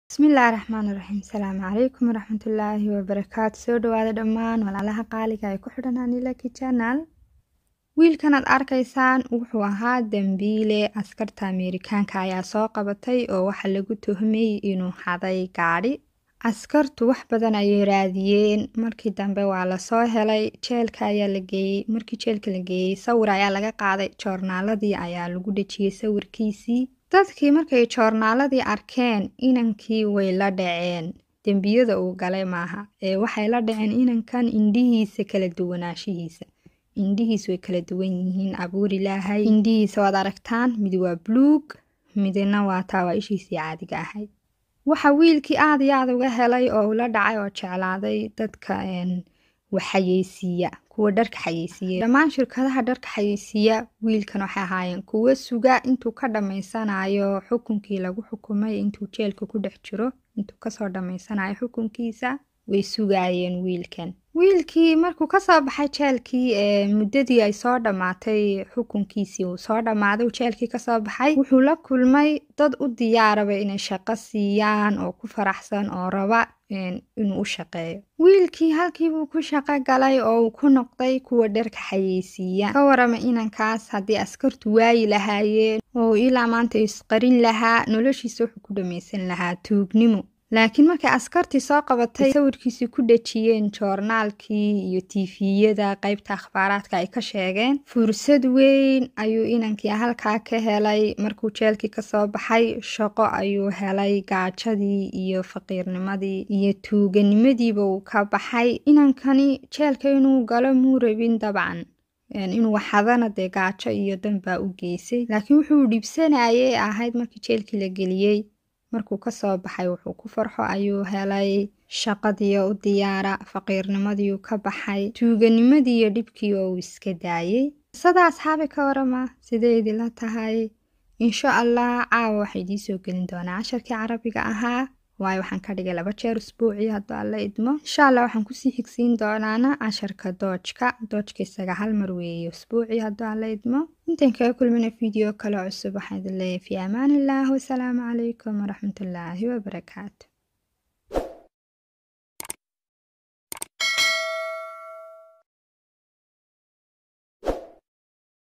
bismillaahi raxmaani raxiim asalaamu calaykum waraxmatullaahi wabarakaatu soo dhawaada dhammaan walaalaha qaaliga ay ku xidhan anilaki janal wiilkan aad arkaysaan wuxuu ahaa dembiile askarta ameerikaanka ayaa soo qabatay oo waxaa lagu tuhmay inuu xaday gaadhi askartu wax badan ayay raadiyeen markii dambe waa lasoo helay jeelka ayaa la geeyey markii jeelka la geeyey sawir ayaa laga qaaday joornaaladii ayaa lagu dhejiyey sawirkiisii dadkii markay joornaaladii arkeen inankii way la dhaceen dembiyada uu galay maaha ee waxay la dhaceen inankan indhihiisa kala duwanaanshihiisa indhihiis way kala duwan yihiin abuur ilaahay indhihiisa waad aragtaan mid waa buluug midna waa taa waa ishiisii caadiga ahayd waxa wiilkii aad iyo aad uga helay oo ula dhacay oo jeclaaday dadka waxxayeysiiya kuwa dharka xayeysiiya dhammaan shirkadaha dharka xayeysiiya wiilkan waxay ahaayeen kuwo suga intuu ka dhammaysanayo xukunkii lagu xukumay intuu jeelka ku dhex jiro intuu kasoo dhammaysanayo xukunkiisa way sugaayeen wiilkan wiilkii markuu kasoo baxay jeelkii ee muddadii ay soo dhammaatay xukunkiisii uu soo dhammaaday uu jeelkii kasoo baxay wuxuu la kulmay dad u diyaaraba inay shaqo siiyaan oo ku faraxsan oo raba inuu u shaqeeyo wiilkii halkiibuu ku shaqo galay oo uu ku noqday kuwa dharka xayeysiiya ka warama inankaas haddii askartu waayi lahaayeen oo ilaa maanta isqarin lahaa noloshiisa wuxuu ku dhammaysan lahaa tuugnimo laakiin markay askartii soo qabatay sawirkiisii ku dhejiyeen joornaalkii iyo tiifiyada qeybta akhbaaraadka ay ka sheegeen fursad weyn ayuu inankii halkaa ka helay markuu jeelkii kasoo baxay shaqo ayuu helay gaajadii iyo faqiirnimadii iyo tuuganimadiiba uu ka baxay inankani jeelka inuu galo muu rabin dabcan inuu waxadana dee gaajo iyo danbaa u geysay laakiin wuxuu dhibsanayay ahayd markii jeelkii la geliyey markuu kasoo baxay wuxuu ku farxo ayuu helay shaqadiiyo u diyaara faqiirnimadiiu ka baxay tuuganimadii iyo dhibkii oo uu iska daayey qisada asxaabi ka warama sideedii la tahay insha allah caawa waxay idiin soo gelin doonaa casharkii carabiga ahaa waayo waxaan ka dhigay laba jeer usbuucii hadduu alla idmo insha allah waxaan kusii xigsiin doonaana casharka doojka doojka isaga hal mar weeye usbuucii hadduu alla idmo intaan kaga kulmina video kale cusub waxaan idin leeyahay fi amaan illah wasalaamu calaykum waraxmatullaahi wabarakaatu